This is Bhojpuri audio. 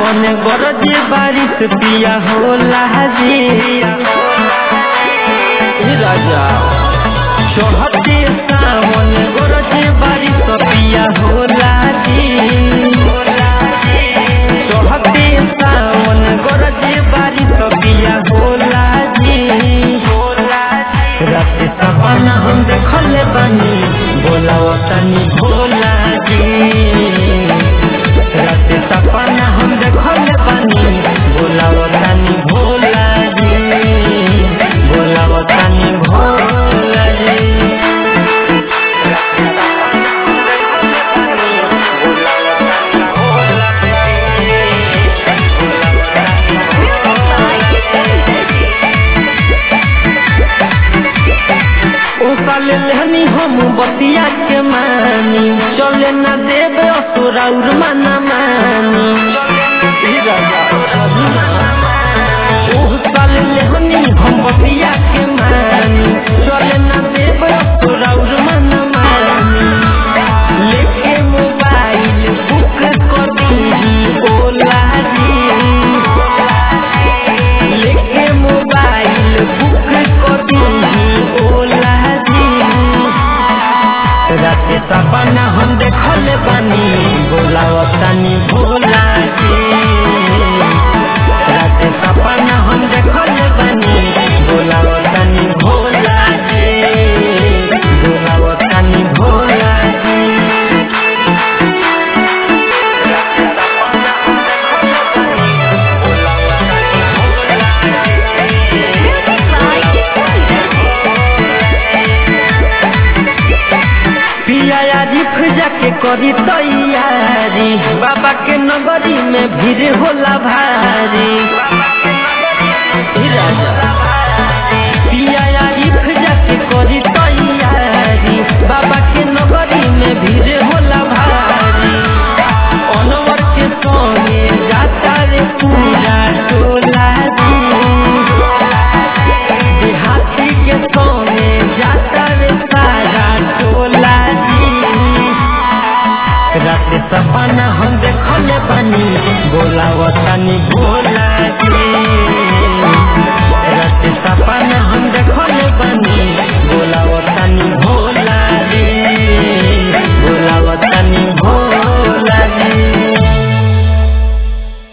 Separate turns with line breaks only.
सावन गरजे बारिश पिया होला जी ए राजा चढ़ते सावन गरजे बारिश पिया होला जी चढ़ते सावन गरजे बारिश पिया होला जी रात सपना हम देखले बानी बोलाओ तनी भोला जी रात सपना हम देखले बानी बोलाओ तनी भोला जी बोलाओ तनी भोला जी उकाले लेहनी हम बतिया के मानी चले न देवे असुराउर मना मानी उकाले लेहनी हम बतिया के मानी चले न देवे असुराउर मना मानी लेके मोबाइल बुक कर दी ओला जी लेके मोबाइल बुक कर दी ओला जी राते सपना हम देखले बानी बोलाओ तनी भोला जी राते सपना हम देखले बानी बोलाओ तनी भोला जी बोलाओ तनी भोला जी पिया रिफ जाके करी तैयारी बाबा के नगरी में भीड़ होला भारी ई राजा। पिया रिफ जाके करी तैयारी बाबा के नगरी में भीड़ होला भारी अनवर के संगे जाता रे पूरा टोला जी हाथी के सोने जाता रे सारा टोला जी रात सपना हम देखले बानी बोलाव तनी भोला